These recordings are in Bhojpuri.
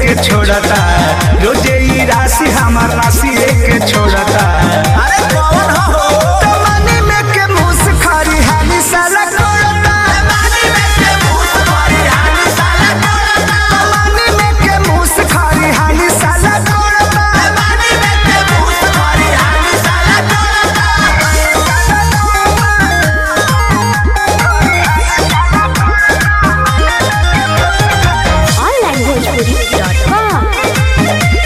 के छोड़ता रोजे ई राशि हमार राशि के छोड़ता अरे कौन हो तमनी में के मुस खारी हानि साला कोड़ता पानी में के भूत भरी हानी साला कोड़ता तमनी में के मुस खारी हानि साला कोड़ता पानी में के भूत भरी हानी साला कोड़ता onlinebhojpuri.com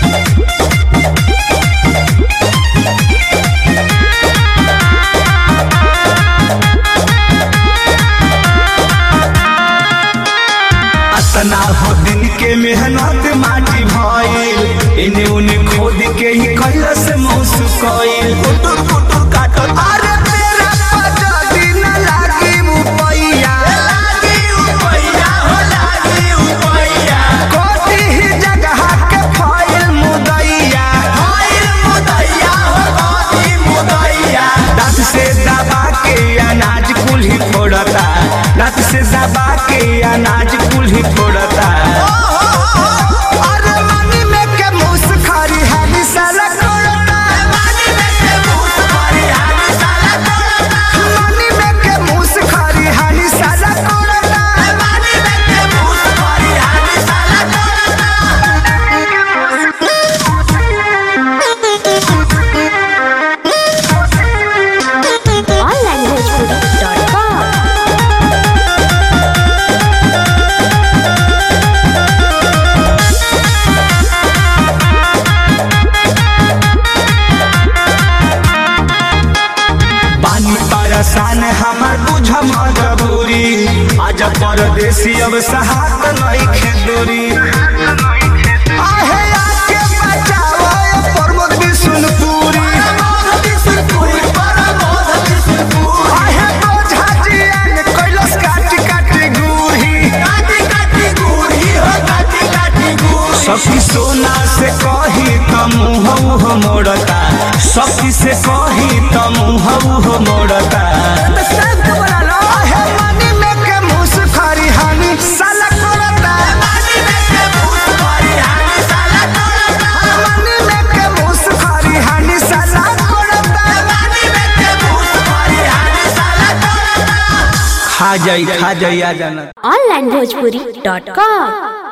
अतना हो दिन के मेहनत माटी भइल इने उने खोद के ही कैलस मौस कइल कुटुर कुटुर काटो अरे तेरा पता दिन लागी मुपैया लागी उपैया हो लागी उपैया कोती ही जगह के फाइल मुदैया होइल मुदैया हो गोदी मुदैया दांत से दबा के अनाज कुल ही फोड़ता दांत से दबा के अनाज कुल ही फोड़ता अरे मनी में के मुस खारी हानी साला कोड़ता पानी में के भूत भरी हानी साला कोड़ता मनी में के मुस खारी हानी साला कोड़ता पानी में के भूत भरी हानी साला कोड़ता onlinebhojpuri.com पानी परेशान हमार बुझ मजबूरी आज परदेसी अब सहात नहीं खेदूरी आहे आके बचाओ ये प्रमोद बिशुनपुरी मोध बिसुरपुरी बड़ा मोध बिसुरपुरी आहे बोझा जियान कैलस काटी काटी गुही काटी काटी गुड़ी हो काटी काटी गुड़ी सखी सोना से कही त मुँह मोड़ता सखी से कही त मुँह मोड़ता आहे मनी में के मुस खारी हानी साला कोड़ता पानी में के भूत भरी हानी साला कोड़ता मनी में के मुस खारी हानी साला कोड़ता पानी में के भूत भरी हानी साला कोड़ता खा जाई खा जाई आ जाना onlinebhojpuri.com